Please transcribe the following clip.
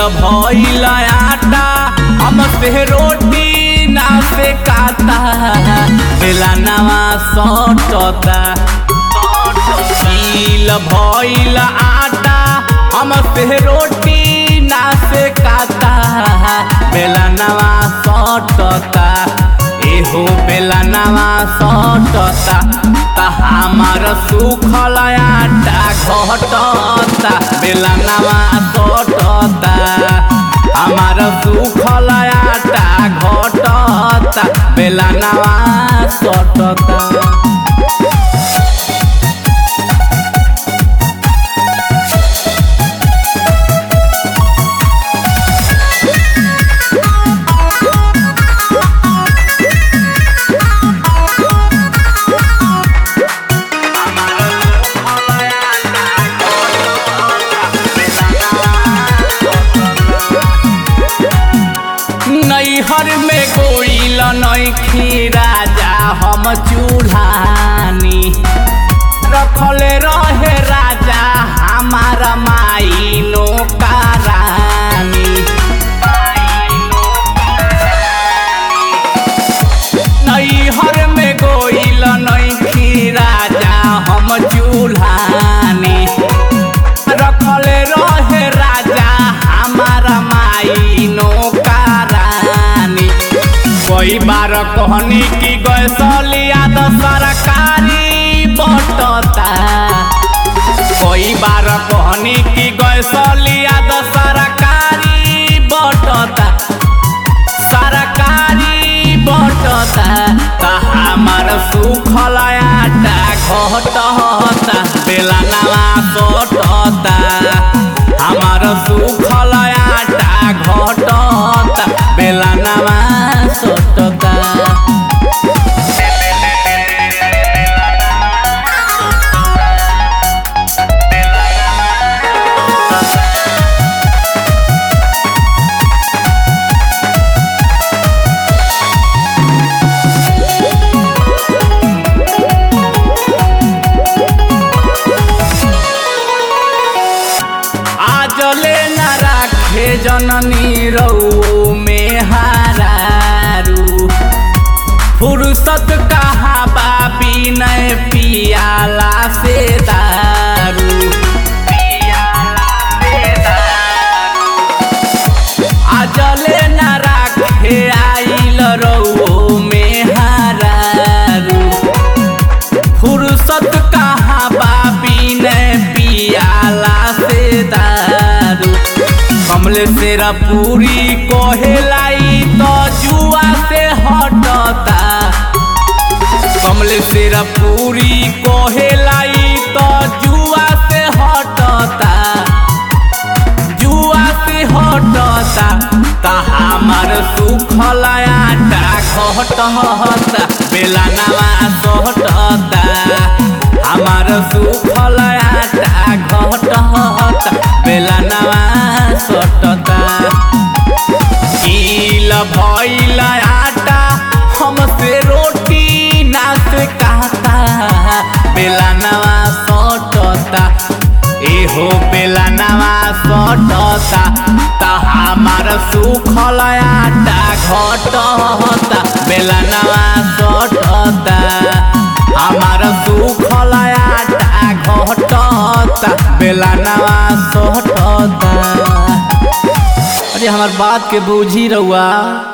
भइल आटा हमसे रोटी ना से काता बेला नवा सटता गील भइल आटा हमसे रोटी ना से काता बेला नवा सटता एहो बेला नवा सटता ता हमार सुखल आटा घटता बेला नवा सटता हमार सुखल आटा घटता बेला नवा सटता नैहर में गोइल नैखी राजा हम चूल्हानी रखले रहे राजा हमार माई नौकरानी नैहर में गोइल नैखी राजा हम चूल्हानी रखले रहे राजा हमार माई नौकरानी कई बार कहनी कि गैसलिया तो सरकारी बटता कई बार कहनी कि गैसलिया तो सरकारी बटता सरकारी बटता ता हमार सुखल आटा घटता बेला नवा सटता हमार सुखल आटा घटता बेला नवा सटता आजले न राखे जननी रऊ में हारू फुर्सत कहाँ बाबी न पियाला से दारू आजले न राखे आइल रऊ में हारू फुर्सत कहाँ बाबी ने पियाला से दारू कमले सेरा पूरी कोहेलाई तो जुआ से हटता कमले सेरा पूरी कोहेलाई तो जुआ से हटता जुआ से हटता ता हमार सुखल आटा घटता बेला नवा सटता हमार सुखल आटा घटता बेला नवा सटता गील भइल आटा हमसे रोटी ना से कहता बेला नवा सटता एहो बेला नवा सटता ता हमार सुखल आटा घटता बेला नवा सटता हमार सुखल आटा घटता बेला नवा सटता अरे हमार बात के बूझी रहुआ